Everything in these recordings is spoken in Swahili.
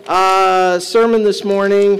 uh, sermon this morning,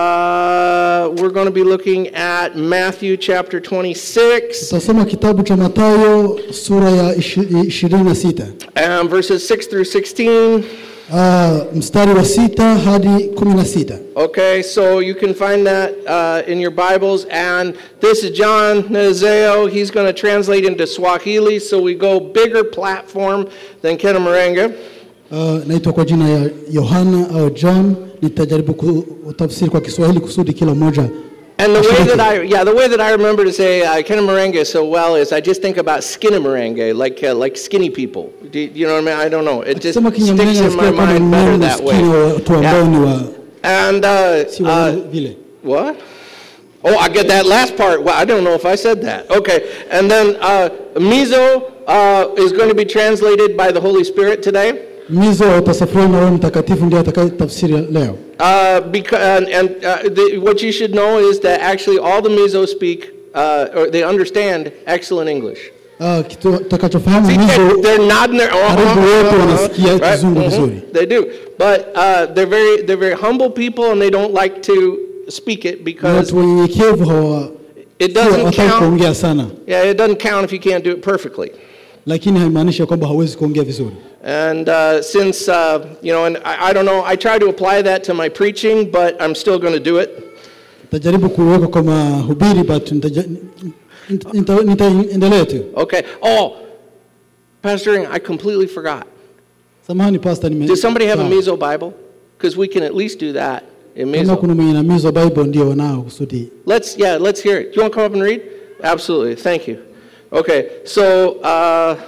uh, we're going to be looking at Matthew chapter 26, Tutasoma kitabu cha Mathayo sura ya ishi- ishirini na sita um, verses 6 through 16. Ah, mstari wa sita hadi kumi na sita. Okay, so you can find that uh, in your Bibles. And this is John Nazeo. He's going to translate into Swahili, so we go bigger platform than Kenamarenga. Ah, naitwa kwa jina ya Yohana au John. Nitajaribu kutafsiri kwa Kiswahili kusudi kila mmoja And the way ashiriki. that I, yeah, the way that I remember to say uh, Kenamarenga so well is I just think about skinnamaranga, like uh, like skinny people. Do you, you know what I mean? I don't know. It just Sema sticks Kinyamrenge in my nasikia kama mind better mneno that maskini wa watu way. ambao Yeah. ni wa And uh, si wa uh, vile. What? Oh, I get that last part. Well, I don't know if I said that. Okay. And then uh, Mizo uh, is going to be translated by the Holy Spirit today. Mizo utasafiriwa na Roho Mtakatifu ndiye atakayetafsiri leo. Uh, because, and and uh, the, what you should know is that actually all the Mizo speak, uh, or they understand excellent English. Ah, kitu utakachofahamu See, they're, Mizo they're nodding their uh Karibu wote wanasikia kizungu Mhm, vizuri. They do, but uh, they're very they're very humble people, and they don't like to speak it ni because watu wenyenyekevu hawa it si doesn't hawataki count. kuongea sana, Yeah, it doesn't count if you can't do it perfectly. lakini haimaanishi ya kwamba hawezi kuongea vizuri. And uh, since, uh, you know, and I, I don't know, I try to apply that to my preaching, but I'm still going to do it. Nitajaribu kuweka kwa mahubiri but nitaja- nita- nita- nitaendelea tu. Okay. Oh, Pastor, Ing, I completely forgot. Samahani pastor, nime Does somebody have a Sawa. Mizo Bible? Because we can at least do that in kama Mizo. kuna mwenye na Mizo Bible ndio wanao kusudi. Let's, yeah, let's hear it. Do you want to come up and read? Absolutely. Thank you. Okay. So uh,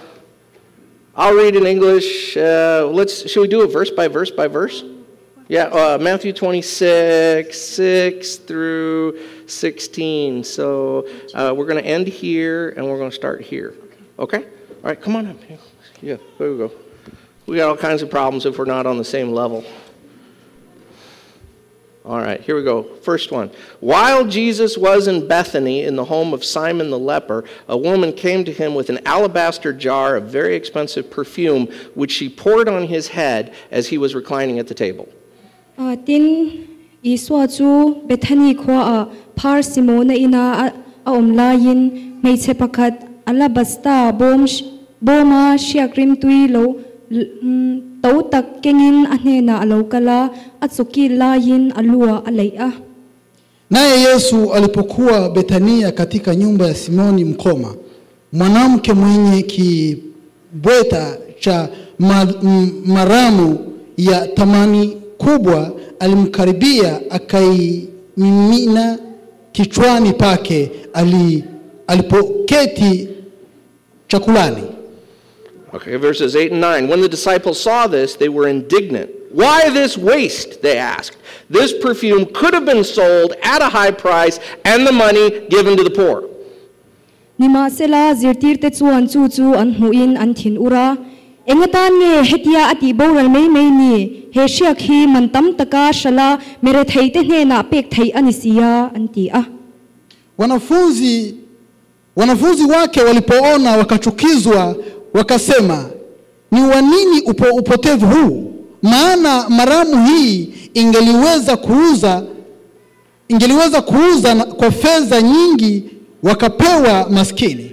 I'll read in English. Uh, let's, should we do it verse by verse by verse? Yeah, uh, Matthew 26, 6 through 16. So uh, we're going to end here and we're going to start here. Okay? All right, come on up. Yeah, there we go. We got all kinds of problems if we're not on the same level. All right, here we go. First one. While Jesus was in Bethany in the home of Simon the leper, a woman came to him with an alabaster jar of very expensive perfume, which she poured on his head as he was reclining at the table. À, tin Iswa chu Bethany khwa a Phar Simona ina a a om la yin mei che pakhat alabasta bom sh- boma shiakrim tui lo l- mm, to tak kengin a hne na alo kala a chuki la yin alua alei a Naye Yesu alipokuwa Betania katika nyumba ya Simoni mkoma, mwanamke mwenye kibweta cha ma, m, maramu ya thamani kubwa alimkaribia akaimimina kichwani pake ali, alipoketi chakulani. Okay, verses 8 and 9. When the disciples saw this, they were indignant. Why this waste? They asked. This perfume could have been sold at a high price and the money given to the poor. nima sela zirtir te chuan chu chu an hmuin an thin ura engatan nge hetia ati boral mei mei ni he shiak hi man tam taka shala mere thei te hne na pek thei ani sia an ti a Wanafunzi wanafunzi wake walipoona wakachukizwa, wakasema, ni wa nini upo, upotevu huu? Maana maramu hii ingeliweza kuuza ingeliweza kuuza na- kwa fedha nyingi wakapewa maskini.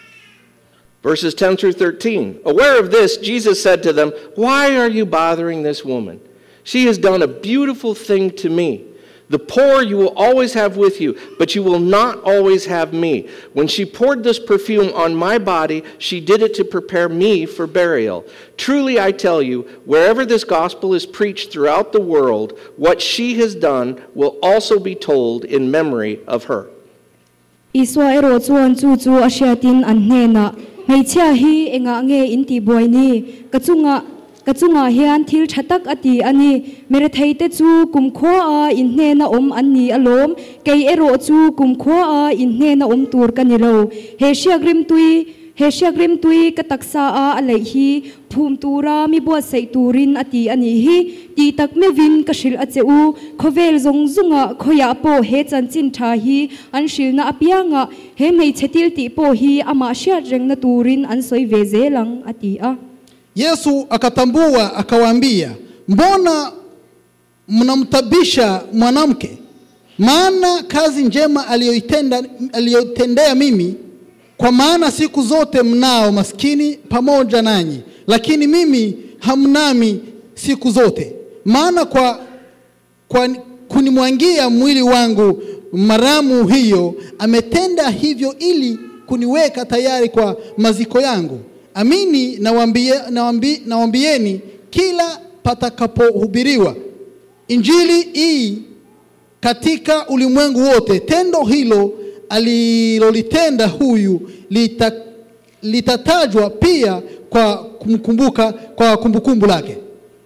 Verses 10 through 13. Aware of this, Jesus said to them, Why are you bothering this woman? She has done a beautiful thing to me. The poor you will always have with you, but you will not always have me. When she poured this perfume on my body, she did it to prepare me for burial. Truly I tell you, wherever this gospel is preached throughout the world, what she has done will also be told in memory of her. iswa ero chuan chu chu a hriatin an hne na hmeichhia hi enga nge in ti buai ni kachunga kachunga hian thil thatak ati ani mere theite chu kumkhwa a in hne na om an ni alom kei ero chu kumkhwa a in hne na om tur kan ni lo he shiagrim tui he shiagrim tui ka taksa a alei hi phum tura mi bo sei turin ati ani hi ti tak me vin ka shil a cheu khovel zong zunga khoya po he chan chin tha hi an shil na apianga he mei chetil ti po hi ama shia reng na turin an soi ve zelang ati a Yesu akatambua akawaambia, mbona mnamtabisha mwanamke maana kazi njema aliyoitenda aliyotendea mimi kwa maana siku zote mnao maskini pamoja nanyi lakini mimi hamnami siku zote maana kwa, kwa kunimwangia mwili wangu maramu hiyo ametenda hivyo ili kuniweka tayari kwa maziko yangu amini nawambie, nawambi, nawambieni kila patakapohubiriwa injili hii katika ulimwengu wote tendo hilo alilolitenda huyu lita, litatajwa pia kwa kumkumbuka kwa kumbukumbu lake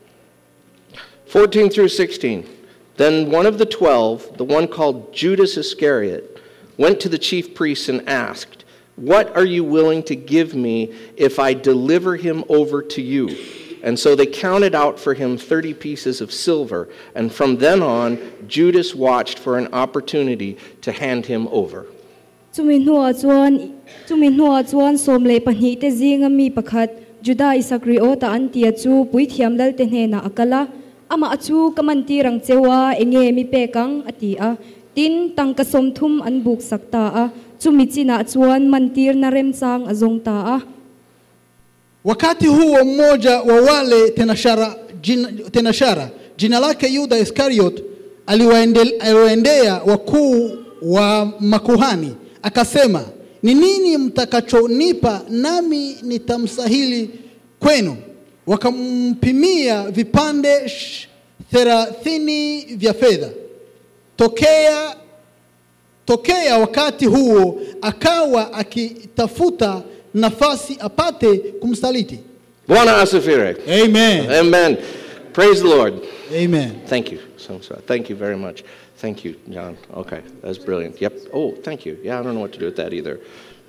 14 through 16. Then one of the twelve, the one called Judas Iscariot, went to the chief priests and asked, What are you willing to give me if I deliver him over to you? And so they counted out for him 30 pieces of silver. And from then on, Judas watched for an opportunity to hand him over. Chumi hnua chuan chumi hnua chuan som le pahnih te zinga mi pakhat Juda Isakriot an tia chu pui thiam dal te hne na akala ama achu kamanti rang chewa enge mi pekang ati a tin tang ka som thum an buk sakta a chumi china chuan mantir na rem chang azong ta a wakati huo mmoja wa wale tenashara jina, tenashara jina lake yuda iskariot aliwaende- aliwaendea wakuu wa makuhani akasema ni nini mtakachonipa nami nitamsahili kwenu wakampimia vipande sh- thelathini vya fedha tokea tokea wakati huo akawa akitafuta nafasi apate kumsaliti Bwana asifire. amen Amen. Praise the Lord. amen Thank you. So, so, thank you very much. Thank you, John. Okay, that's brilliant. Yep. Oh, thank you. Yeah, I don't know what to do with that either.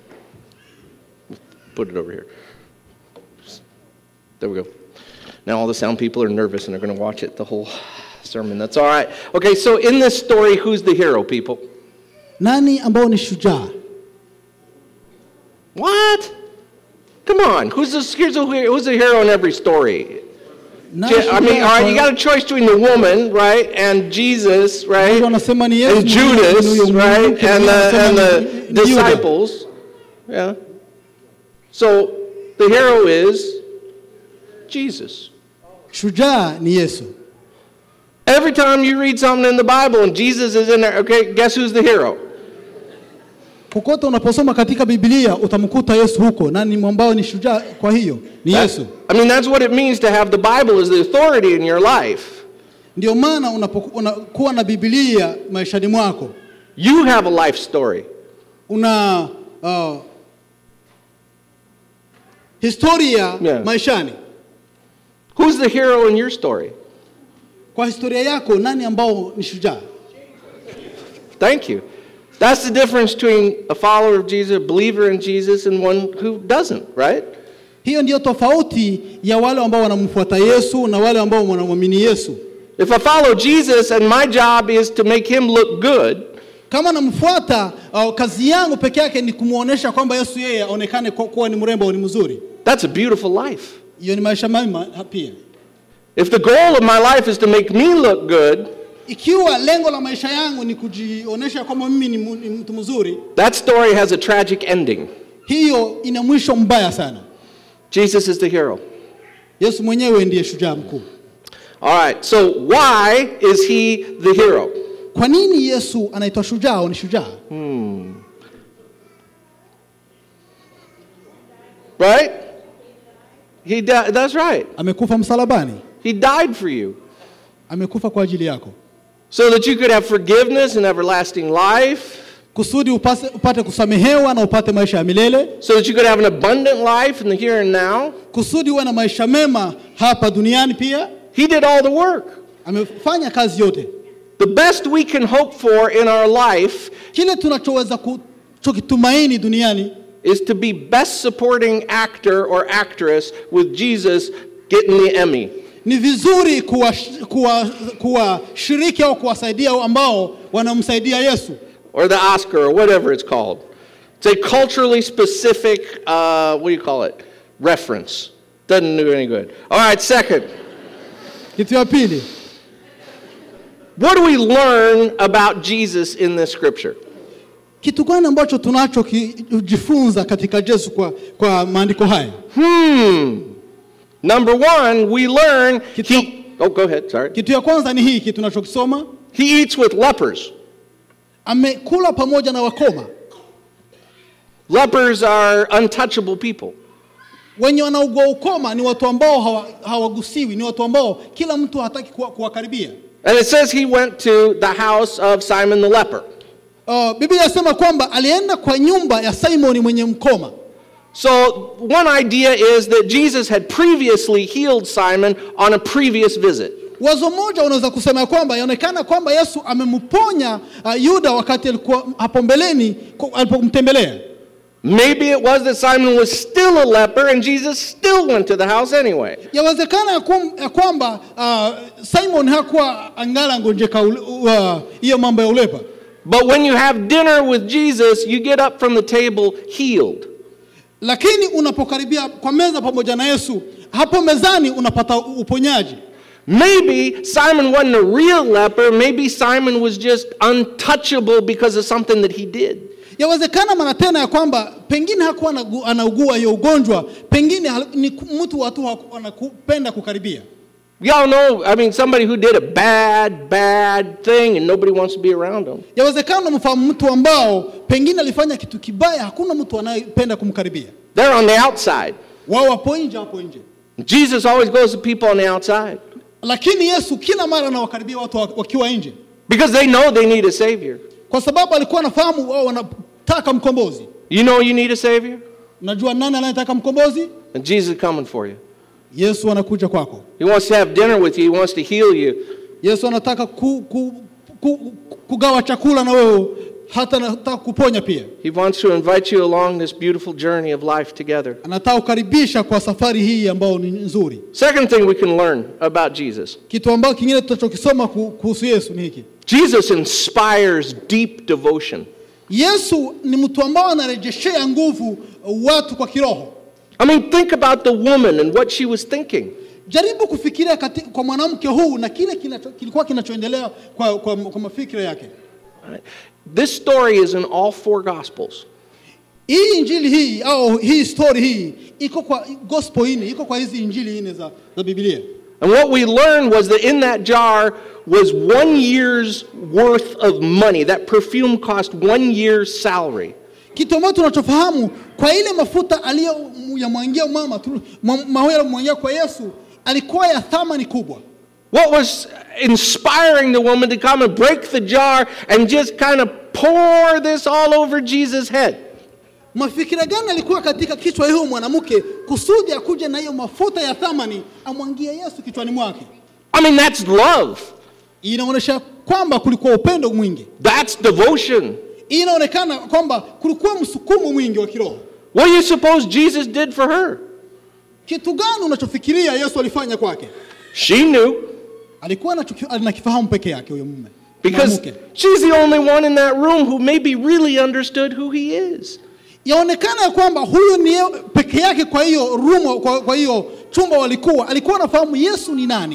Put it over here. There we go. Now all the sound people are nervous and they're going to watch it the whole sermon. That's all right. Okay, so in this story, who's the hero, people? nani ambao ni shujaa What? Come on. Who's the, here's a, who's the hero in every story? Nani Je- I mean, shujaa all right, kwa- you got a choice between the woman, right, and Jesus, right, Wengi wanasema ni Yesu, and mwingine ni Judas, huyo right, mwanamke, and mwingine the, and wanasema the ni- ni Yuda. disciples. Yeah. So the hero is Jesus. shujaa ni yesu Every time you read something in the Bible and Jesus is in there, okay, guess who's the hero? kokote unaposoma katika biblia utamkuta yesu huko na ni ambao ni shujaa kwa hiyo ni That- yesu I mean, that's what it means to have the Bible as the authority in your life. ndio maana unapoku- unakuwa na biblia maishani mwako You have a life story. una uh, historia Yeah. maishani Who's the hero in your story? kwa historia yako nani ambao ni shujaa Thank you. That's the difference between a follower of Jesus, a believer in Jesus, and one who doesn't, right? hiyo ndiyo tofauti ya wale ambao wanamfuata yesu na wale ambao wanamwamini yesu If I follow Jesus and my job is to make him look good, kama namfuata uh, kazi yangu peke yake ni kumwonyesha kwamba yesu yeye aonekane ku- kuwa ni mrembo au ni mzuri that's a beautiful life. hiyo ni maisha mema pia If the goal of my life is to make me look good, ikiwa lengo la maisha yangu ni kujionyesha kwamba mimi ni, mu- ni mtu mzuri that story has a tragic ending. hiyo ina mwisho mbaya sana Jesus is the hero. yesu mwenyewe ndiye shujaa mkuu All right, so why is he the hero? kwa nini yesu anaitwa shujaa au ni shujaa Right? He di- that's right. amekufa msalabani He died for you amekufa kwa ajili yako so that you could have forgiveness and everlasting life, kusudi upase, upate kusamehewa na upate maisha ya milele so that you could have an abundant life in the here and now. kusudi uwe na maisha mema hapa duniani pia He did all the work. amefanya kazi yote The best we can hope for in our life kile tunachoweza kuchokitumaini duniani is to be best supporting actor or actress with Jesus getting the Emmy. ni vizuri kuwashiriki kuwa, kuwa shiriki au kuwasaidia ambao wanamsaidia yesu or the Oscar or whatever it's called. It's a culturally specific, uh, what do you call it? Reference. Doesn't do any good. All right, second. kitu ya pili What do we learn about Jesus in this scripture? Kitu gani ambacho tunachojifunza katika Yesu kwa, kwa maandiko haya? Hmm. Number one, we learn he. Oh, go ahead. Sorry. Kitu ya kwanza ni hiki tunachokisoma, He eats with lepers. amekula pamoja na wakoma. Lepers are untouchable people. Wenye wanaugua ukoma ni watu ambao hawa- hawagusiwi, ni watu ambao kila mtu hataki kuwa- kuwakaribia. And it says he went to the house of Simon the leper. Uh, Biblia inasema kwamba alienda kwa nyumba ya Simoni mwenye mkoma. So, one idea is that Jesus had previously healed Simon on a previous visit. Wazo moja unaweza kusema ya kwamba yaonekana kwamba Yesu amemponya uh, Yuda wakati alikuwa hapo mbeleni ku- alipomtembelea. Maybe it was that Simon was still a leper and Jesus still went to the house anyway. Yawezekana ya kum- ya kwamba uh, Simon hakuwa angala ngonjeka ule- uh, hiyo mambo ya ulepa, But when you have dinner with Jesus, you get up from the table healed. lakini unapokaribia kwa meza pamoja na Yesu, hapo mezani unapata uponyaji. Maybe Simon wasn't a real leper. Maybe Simon was just untouchable because of something that he did. Yawezekana mara tena ya kwamba pengine hakuwa anagu- anaugua hiyo ugonjwa, pengine hal- ni ku- mtu watu haku- anakupenda kukaribia. Y'all know, I mean, somebody who did a bad, bad thing and nobody wants to be around them. Yawezekana unamfahamu mtu ambao pengine alifanya kitu kibaya, hakuna mtu anayependa kumkaribia. They're on the outside. Wao wapo nje, wapo nje, Jesus always goes to people on the outside lakini Yesu kila mara anawakaribia watu wa- wakiwa nje, because they know they need a Savior. kwa sababu alikuwa anafahamu wao wanataka mkombozi. You know you need a Savior? Unajua nani anayetaka mkombozi? And Jesus is coming for you. Yesu anakuja kwako. He wants to have dinner with you, He wants to heal you. Yesu anataka ku, ku, ku, kugawa chakula na wewe, hata anataka kuponya pia. He wants to invite you along this beautiful journey of life together. Anataka kukaribisha kwa safari hii ambayo ni nzuri. Second thing we can learn about Jesus Kitu ambacho kingine tutachokisoma ku- kuhusu Yesu ni hiki. Jesus inspires deep devotion. Yesu ni mtu ambao anarejeshea nguvu watu kwa kiroho. I mean, think about the woman and what she was thinking. Jaribu kufikiria kati, kwa mwanamke huu na kile kinacho, kilikuwa kinachoendelea kwa, kwa, kwa mafikira yake. This story is in all four Gospels. Hii injili hii au hii story hii iko kwa gospel hii iko kwa hizi injili nne za, za Biblia. And what we learned was that in that jar was one year's worth of money. That perfume cost one year's salary. Kitu ambacho tunachofahamu kwa ile mafuta aliyoyamwangia mama tu- ma- mawe aliyomwangia kwa Yesu alikuwa ya thamani kubwa. What was inspiring the woman to come and break the jar and just kind of pour this all over Jesus' head? Mafikira gani alikuwa katika kichwa hiyo mwanamke kusudi akuje na hiyo mafuta ya thamani amwangie Yesu kichwani mwake? I mean, that's love. Inaonyesha kwamba kulikuwa upendo mwingi. That's devotion. Inaonekana kwamba kulikuwa msukumo mwingi wa kiroho. What do you suppose Jesus did for her? Kitu gani unachofikiria Yesu alifanya kwake? She knew Alikuwa anachoki- anakifahamu peke yake huyo mume because mwanamke. she's the only one in that room who maybe really understood who he is. Yaonekana ya kwamba huyu ni ye- peke yake kwa hiyo room, kwa, kwa hiyo chumba walikuwa, alikuwa anafahamu Yesu ni nani.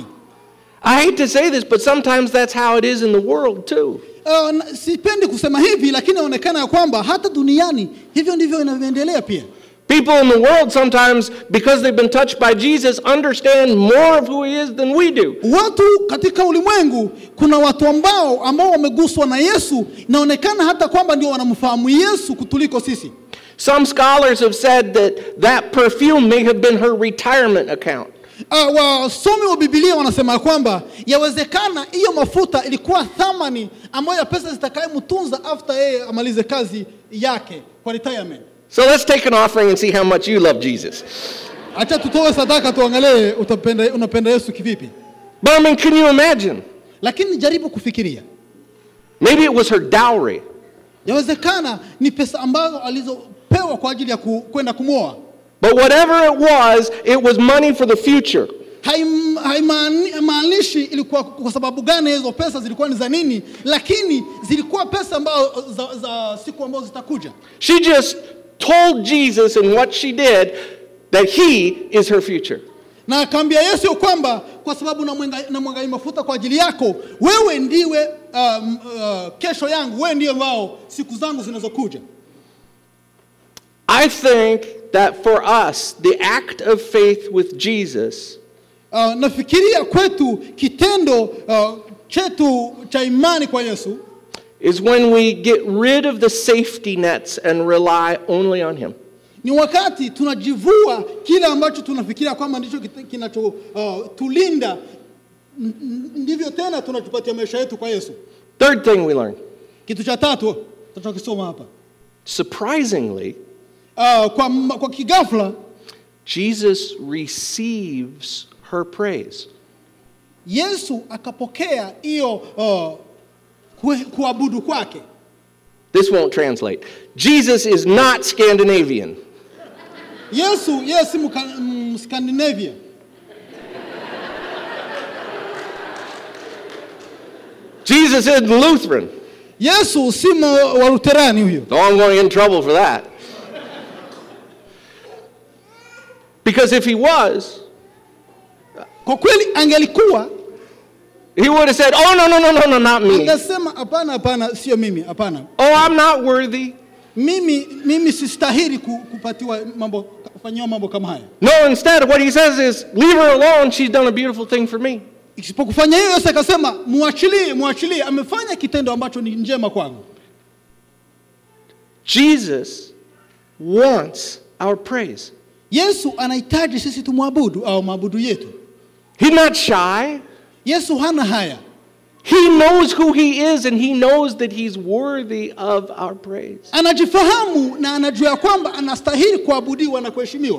I hate to say this, but sometimes that's how it is in the world too. Uh, na- sipendi kusema hivi, lakini inaonekana ya kwamba hata duniani hivyo ndivyo inavyoendelea pia. People in the world sometimes, because they've been touched by Jesus, understand more of who he is than we do. Watu katika ulimwengu, kuna watu ambao ambao wameguswa na Yesu, inaonekana hata kwamba ndio wanamfahamu Yesu kutuliko sisi. Some scholars have said that that perfume may have been her retirement account. Uh, wasomi wa Biblia wanasema ya kwamba yawezekana hiyo mafuta ilikuwa thamani ambayo ya pesa zitakayemtunza after yeye amalize kazi yake kwa retirement. So let's take an offering and see how much you love Jesus. Acha tutoe sadaka tuangalie utapenda, unapenda Yesu kivipi. But I mean, can you imagine? Lakini jaribu kufikiria, Maybe it was her dowry. yawezekana ni pesa ambazo alizopewa kwa ajili ya ku- kwenda kumwoa. But whatever it was, it was money for the future. Haim- haimaani- Haimaanishi ilikuwa kwa sababu gani hizo pesa zilikuwa ni za nini, lakini zilikuwa pesa ambazo za, za siku ambazo zitakuja. She just told Jesus and what she did that he is her future. na akaambia Yesu ya kwamba kwa sababu namwenga- namwangai mafuta kwa ajili yako, wewe ndiwe uh, m- uh, kesho yangu, wewe ndiye wao siku zangu zinazokuja. I think that for us, the act of faith with Jesus Uh, nafikiria kwetu kitendo uh, chetu cha imani kwa Yesu is when we get rid of the safety nets and rely only on Him. ni wakati tunajivua kile ambacho tunafikiria kwamba ndicho kinachotulinda uh, ndivyo tena tunachupatia maisha yetu kwa Yesu. Third thing we learn Kitu cha tatu tutachokisoma hapa surprisingly, uh, kwa, m- kwa kigafla Jesus receives her praise. Yesu akapokea hiyo uh, kue- kuabudu kwake. This won't translate. Jesus is not Scandinavian. Yesu yeye si mka- mm, Scandinavia. Jesus isn't Lutheran. Yesu si mwa- wa Luterani huyo. Oh, I'm going to get in trouble for that. Because if he was, Kwa kweli angelikuwa he would have said, Oh, no, no, no, no, no, not me. angesema hapana, hapana, sio mimi, hapana. Oh, I'm not worthy. Mimi mimi sistahili ku- kupatiwa mambo kufanyiwa mambo kama haya. No, instead, what he says is, Leave her alone. She's done a beautiful thing for me. Isipokufanya hiyo, Yesu akasema muachilie, muachilie, amefanya kitendo ambacho ni njema kwangu. Jesus wants our praise. Yesu anahitaji sisi tumwabudu au maabudu yetu. He's not shy. Yesu hana haya, He knows who he is and he knows that he's worthy of our praise. anajifahamu na anajua ya kwamba anastahili kuabudiwa na kuheshimiwa.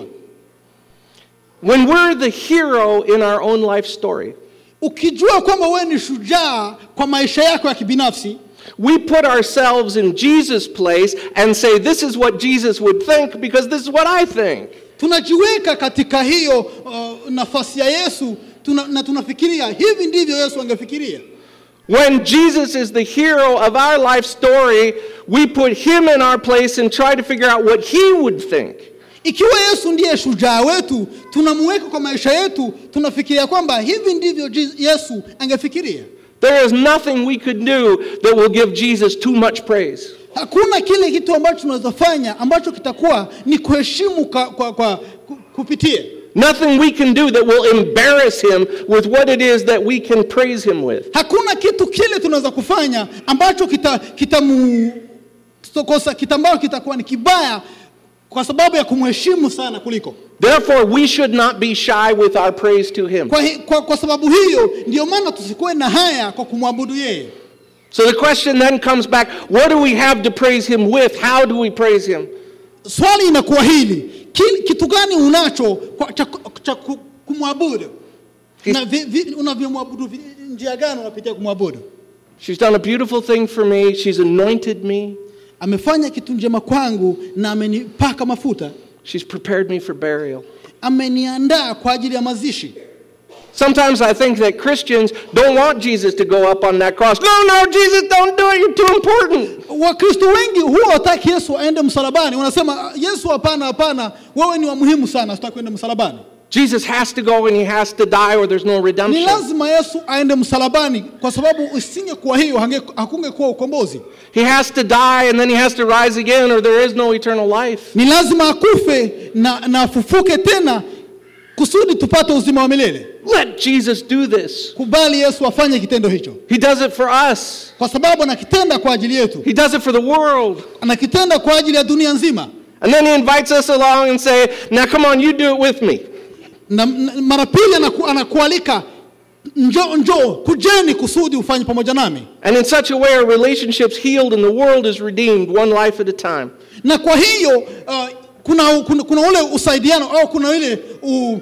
When we're the hero in our own life story, Ukijua kwamba wewe ni shujaa kwa maisha yako ya kibinafsi, we put ourselves in Jesus' place and say, This is what Jesus would think because this is what I think. tunajiweka katika hiyo uh, nafasi ya Yesu tuna, na tunafikiria hivi ndivyo Yesu angefikiria. When Jesus is the hero of our life story, we put him in our place and try to figure out what he would think. Ikiwa Yesu ndiye shujaa wetu, tunamuweka kwa maisha yetu, tunafikiria kwamba hivi ndivyo Je- Yesu angefikiria. There is nothing we could do that will give Jesus too much praise. Hakuna kile kitu ambacho tunaweza fanya ambacho kitakuwa ni kuheshimu kwa, kwa, kwa ku- kupitia. Nothing we can do that will embarrass him with what it is that we can praise him with. Hakuna kitu kile tunaweza kufanya ambacho kita kitamu kitokosa kita ambacho kitakuwa ni kibaya kwa sababu ya kumheshimu sana kuliko. Therefore, we should not be shy with our praise to him. Kwa, hi, kwa, kwa sababu hiyo ndio maana tusikuwe na haya kwa kumwabudu yeye. So the question then comes back what do we have to praise him with? How do we praise him? Swali inakuwa hili, ki- kitu gani unacho kwa, cha, cha ku- kumwabudu na vi, vi, unavyomwabudu vi- njia gani unapitia kumwabudu? She's done a beautiful thing for me, she's anointed me, Amefanya kitu njema kwangu na amenipaka mafuta, she's prepared me for burial. ameniandaa kwa ajili ya mazishi. Sometimes I think that Christians don't want Jesus to go up on that cross. No, no, Jesus, don't do it. You're too important. Wakristo wengi huwa wataki Yesu aende msalabani, wanasema Yesu, hapana, hapana, wewe ni wa muhimu sana, sitaki kwenda msalabani. Jesus has to go and he has to die or there's no Ni redemption. lazima Yesu aende msalabani, kwa sababu isingekuwa hiyo hange- hakungekuwa ukombozi. He has to die and then he has to rise again or there is no eternal life. Ni lazima akufe na, na afufuke tena kusudi tupate uzima wa milele. Let Jesus do this. Kubali Yesu afanye kitendo hicho, He does it for us, kwa sababu anakitenda kwa ajili yetu, he does it for the world. anakitenda kwa ajili ya dunia nzima. And then he invites us along and say, "Now come on, you do it with me." Na, na mara pili anaku, anakualika njoo, njoo, kujeni kusudi ufanye pamoja nami. And in such a way our relationships healed and the world is redeemed one life at a time. Na kwa hiyo uh, kuna, kuna, kuna ule usaidiano au kuna ile u,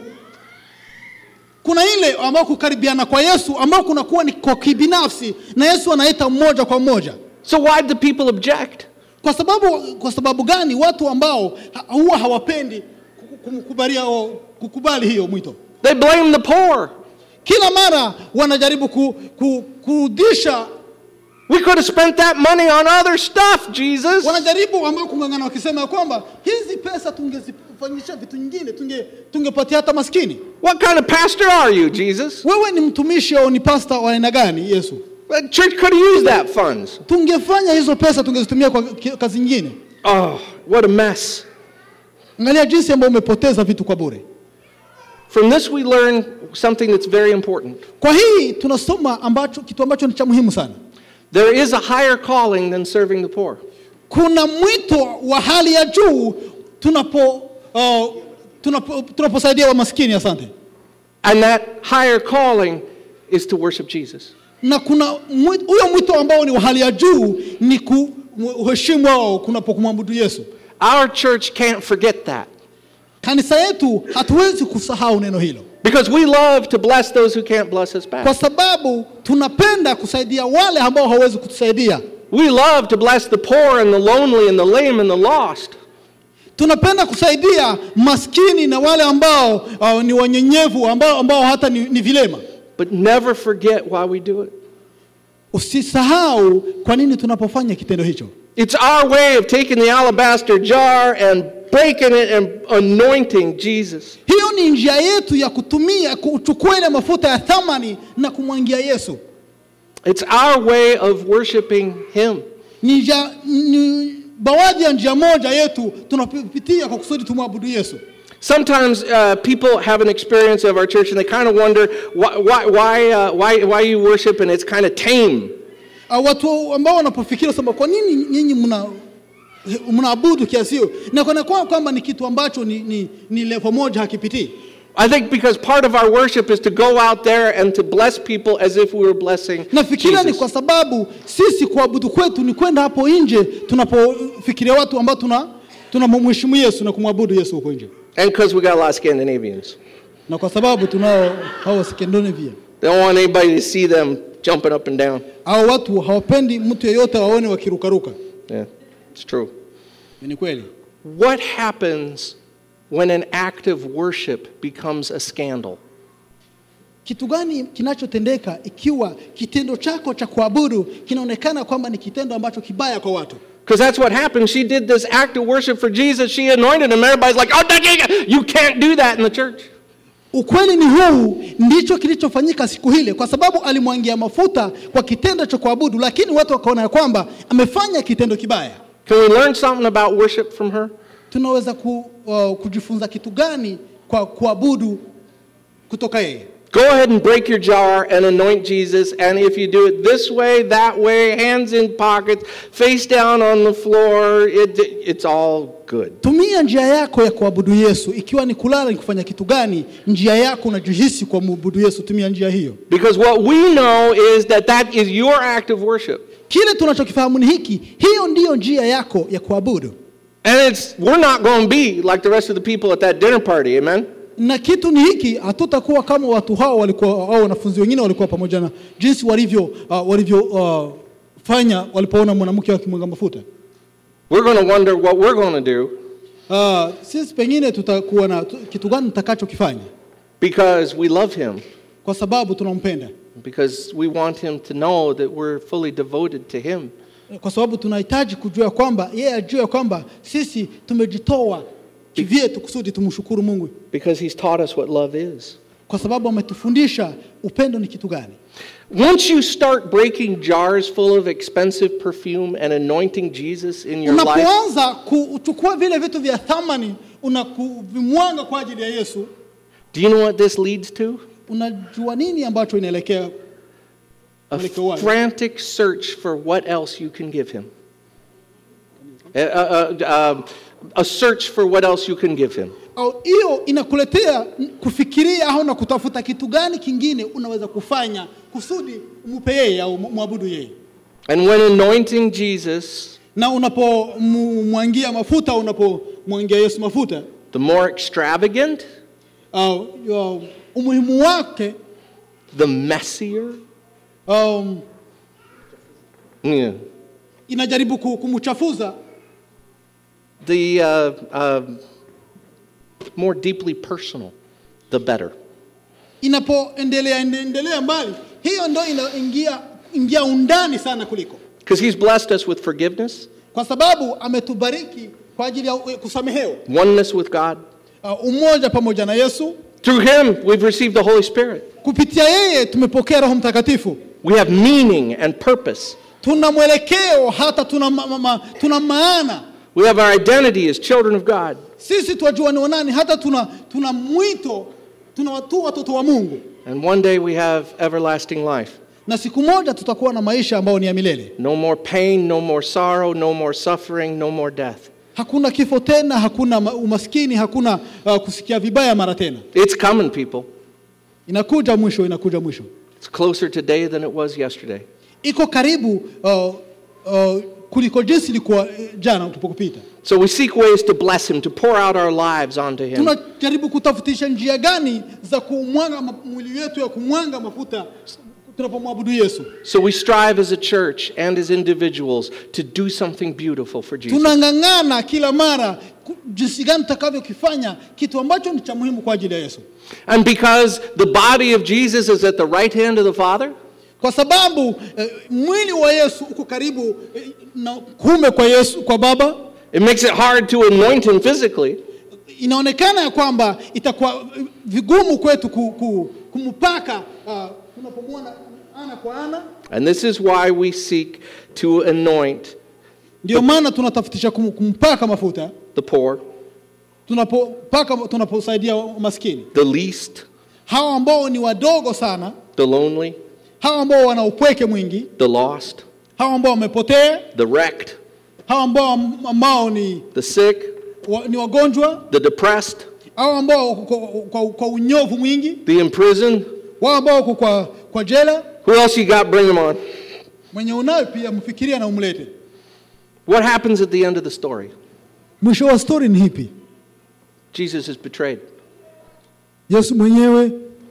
kuna ile ambao kukaribiana kwa Yesu ambao kunakuwa ni kwa kibinafsi na Yesu anaita mmoja kwa mmoja. So why do people object? Kwa sababu, kwa sababu gani watu ambao ha- huwa hawapendi ku- kumkubalia au kukubali hiyo mwito? They blame the poor. Kila mara wanajaribu ku, ku, kurudisha We could have spent that money on other stuff, Jesus. wanajaribu ambao kung'ang'ana wakisema ya kwamba hizi pesa tungezifanyisha vitu nyingine tunge tungepatia hata maskini What kind of pastor are you, Jesus? wewe ni mtumishi au ni pasta wa aina gani yesu The church could have used that funds. tungefanya hizo pesa tungezitumia kwa ki- kazi nyingine Oh, what a mess. angalia jinsi ambayo umepoteza vitu kwa bure From this, we learn something that's very important. kwa hii tunasoma ambacho kitu ambacho ni cha muhimu sana There is a higher calling than serving the poor. kuna mwito wa hali ya juu tunapo uh, tunapo tunaposaidia wa maskini asante And that higher calling is to worship Jesus. na kuna mwi- huyo mwito ambao ni wa hali ya juu ni kuheshimu wao kunapokumwabudu yesu Our church can't forget that kanisa yetu hatuwezi kusahau neno hilo because we love to bless those who can't bless us kwa back. sababu tunapenda kusaidia wale ambao hawawezi kutusaidia We love to bless the poor and the lonely and the lame and the lost. tunapenda kusaidia maskini na wale ambao uh, ni wanyenyevu ambao, ambao hata ni, ni vilema But never forget why we do it. usisahau kwa nini tunapofanya kitendo hicho It's our way of taking the alabaster jar and breaking it and anointing Jesus. hiyo ni njia yetu ya kutumia kuchukua ile mafuta ya thamani na kumwangia yesu It's our way of worshiping Him. ni, njia, ni baadhi ya njia moja yetu tunapitia kwa kusudi tumwabudu yesu Sometimes uh, people have an experience of our church and they kind of wonder why, why, why, uh, why, why you worship and it's kind of tame. uh, watu ambao wanapofikiri sema kwa nini nyinyi mna mnaabudu kiasi hiyo na kana kwa kwamba ni kitu ambacho ni, ni, ni levo moja hakipitii I think because part of our worship is to go out there and to bless people as if we were blessing nafikiria ni Jesus. kwa sababu sisi kuabudu kwetu ni kwenda hapo nje tunapofikiria watu ambao tuna tunamheshimu yesu na kumwabudu yesu huko nje And because we got a lot of Scandinavians. na kwa sababu tunao hao Scandinavia They don't want anybody to see them jumping up and down. hao watu hawapendi mtu yeyote waone wakirukaruka Yeah, it's true. ni kweli What happens when an act of worship becomes a scandal? kitu gani kinachotendeka ikiwa kitendo chako cha kuabudu kinaonekana kwamba ni kitendo ambacho kibaya kwa watu Because that's what happened. She did this act of worship for Jesus. She anointed him. Everybody's like, oh, you can't do that in the church. ukweli ni huu ndicho kilichofanyika siku hile kwa sababu alimwangia mafuta kwa kitendo cha kuabudu lakini watu wakaona ya kwamba amefanya kitendo kibaya Can we learn something about worship from her? tunaweza ku, uh, kujifunza kitu gani kwa kuabudu kutoka yeye Go ahead and break your jar and anoint Jesus. And if you do it this way, that way, hands in pockets, face down on the floor, it, it's all good. tumia njia yako ya kuabudu yesu ikiwa ni kulala ni kufanya kitu gani njia yako unajihisi kwa muabudu yesu tumia njia hiyo Because what we know is that that is your act of worship. kile tunachokifahamu ni hiki hiyo ndiyo njia yako ya kuabudu And it's we're not going to be like the rest of the people at that dinner party, amen? na kitu ni hiki hatutakuwa kama watu hao walikuwa au wanafunzi wengine walikuwa pamoja na jinsi walivyo uh, walivyo uh, fanya walipoona mwanamke akimwaga mafuta We're going to wonder what we're going to do uh, sisi pengine tutakuwa na tu- kitu gani tutakachokifanya because we love him, kwa sababu tunampenda because we want him to know that we're fully devoted to him. kwa sababu tunahitaji kujua kwamba yeye ajue ya kwamba sisi tumejitoa kivyetu kusudi tumshukuru Mungu Because he's taught us what love is. kwa sababu ametufundisha upendo ni kitu gani. Once you start breaking jars full of expensive perfume and anointing Jesus in your life, Unapoanza kuchukua vile vitu vya thamani unakuvimwanga kwa ajili ya Yesu, do you know what this leads to? unajua nini ambacho inaelekea A Mwelekeo wake. frantic search for what else you can give him. A, a- a- um, a search for what else you can give him. au hiyo inakuletea kufikiria au na kutafuta kitu gani kingine unaweza kufanya kusudi umupe yeye au mwabudu yeye. And when anointing Jesus, Na unapomwangia mafuta, unapomwangia Yesu mafuta, the more extravagant, au au, umuhimu wake the messier. um, Yeah. inajaribu ku- kumchafuza The uh, um more deeply personal, the better. inapoendelea endelea mbali, hiyo ndo inaingia ingia undani sana kuliko Because He's blessed us with forgiveness, kwa sababu ametubariki kwa ajili ya kusamehewa oneness with God. uh, umoja pamoja na yesu Through Him, we've received the Holy Spirit. kupitia yeye tumepokea roho mtakatifu We have meaning and purpose. tuna mwelekeo hata tuna, ma, ma, ma, tuna maana We have our identity as children of God. sisi twajua ni wanani hata tuna, tuna mwito tuna watu watoto wa mungu And one day we have everlasting life. na siku moja tutakuwa na maisha ambayo ni ya milele No more pain, no more sorrow, no more suffering, no more death. hakuna kifo tena hakuna ma- umaskini hakuna uh, kusikia vibaya mara tena It's coming, people. inakuja mwisho inakuja mwisho It's closer today than it was yesterday. iko karibu uh, uh, kuliko jinsi ilikuwa eh, jana tupokupita So we seek ways to bless Him, to pour out our lives onto Him. tunajaribu kutafutisha njia gani za kumwanga ma- mwili wetu ya kumwanga mafuta tunapomwabudu yesu So we strive as a church and as individuals to do something beautiful for Jesus. tunang'ang'ana kila mara ku- jinsi gani tutakavyokifanya kitu ambacho ni cha muhimu kwa ajili ya yesu And because the body of Jesus is at the right hand of the Father, kwa sababu eh, mwili wa yesu uko karibu eh, na kume kwa yesu kwa baba it makes it hard to anoint Him physically. inaonekana ya kwamba itakuwa eh, vigumu kwetu ku, ku, kumpaka uh, tunapomwona ana kwa ana And this is why we seek to anoint ndio maana tunatafutisha kum, kumpaka mafuta the poor, tunapopaka tunaposaidia maskini the least, hawa ambao ni wadogo sana the lonely, hawa ambao wana upweke mwingi the lost, hawa ambao wamepotea the wrecked, hawa ambao ambao ni, the sick, wa, ni wagonjwa the depressed, hawa ambao wako kwa, kwa, kwa unyovu mwingi the imprisoned. wao ambao wako kwa, kwa jela Who else you got? Bring them on. mwenye unayo pia mfikiria na umlete What happens at the end of the story? mwisho wa stori ni hipi Jesus is betrayed. yesu mwenyewe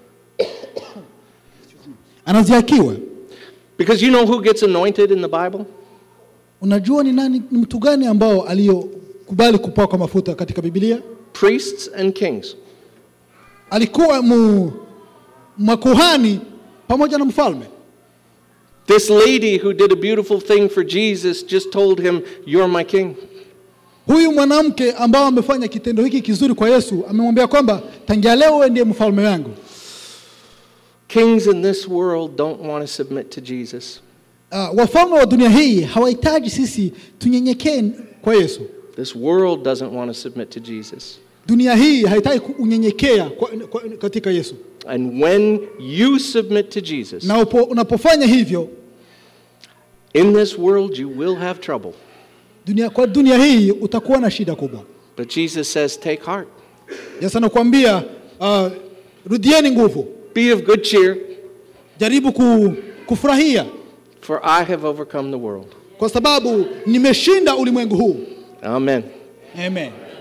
anaziakiwa Because you know who gets anointed in the Bible? unajua ni nani ni mtu gani ambao aliyokubali kupakwa mafuta katika bibilia Priests and kings. alikuwa mu, makuhani pamoja na mfalme This lady who did a beautiful thing for Jesus just told him, You're my king. huyu mwanamke ambao amefanya kitendo hiki kizuri kwa yesu amemwambia kwamba tangia leo wewe ndiye mfalme wangu Kings in this world don't want to submit to Jesus. uh, wafalme wa dunia hii hawahitaji sisi tunyenyekee kwa yesu This world doesn't want to submit to Jesus. dunia hii haitaki kunyenyekea kwa, kwa, katika yesu And when you submit to Jesus, na upo, unapofanya hivyo in this world you will have trouble. dunia, kwa dunia hii utakuwa na shida kubwa But Jesus says, Take heart, yesu anakuambia uh, rudieni nguvu be of good cheer, jaribu ku, kufurahia for I have overcome the world. kwa sababu nimeshinda ulimwengu huu Amen. amen